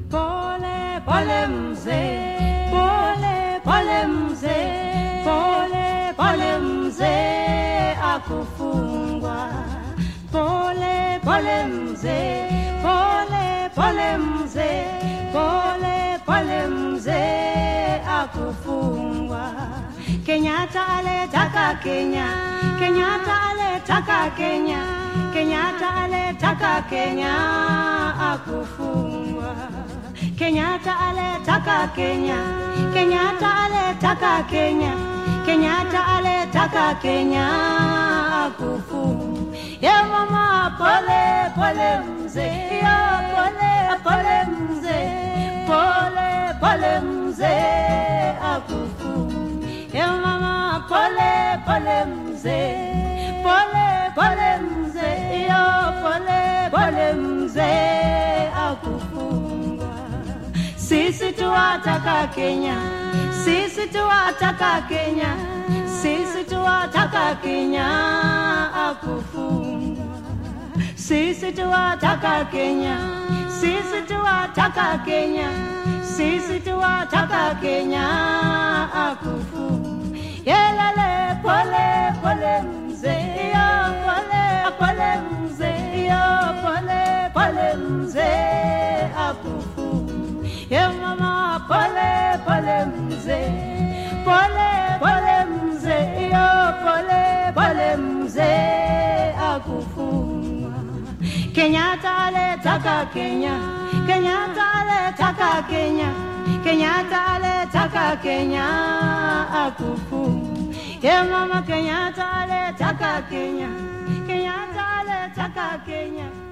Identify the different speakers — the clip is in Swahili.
Speaker 1: pole pole mzee, pole pole mzee, pole pole mzee akufungwa, pole pole mzee, pole pole mzee, pole pole mzee akufungwa. Kenyatta aletaka Kenya, Kenyatta aletaka Kenya, Kenyatta aletaka Kenya akufungwa. Kenyatta aletaka Kenya, Kenyatta aletaka Kenya, Kenyatta aletaka Kenya akufungwa. Ye mama pole pole mzee, yo pole pole mzee, pole pole mzee akufungwa. Ye mama pole pole mzee, pole pole mzee, yo pole pole mzee akufungwa. Sisi tuwataka Kenya, sisi tuwataka Kenya, sisi tuwataka Kenya akufungwa. Sisi tuwataka Kenya, sisi tuwataka Kenya, sisi tuwataka Kenya akufungwa. Yelele pole pole mzee, yo pole pole mzee, yo pole pole mzee akufungwa. Ye mama pole pole mzee, pole pole mzee, yo pole pole mzee akufungwa. Kenyatta aletaka Kenya, Kenyatta aletaka Kenya, Kenyatta aletaka Kenya akufungwa. Ye mama Kenyatta aletaka Kenya, Kenyatta aletaka Kenya.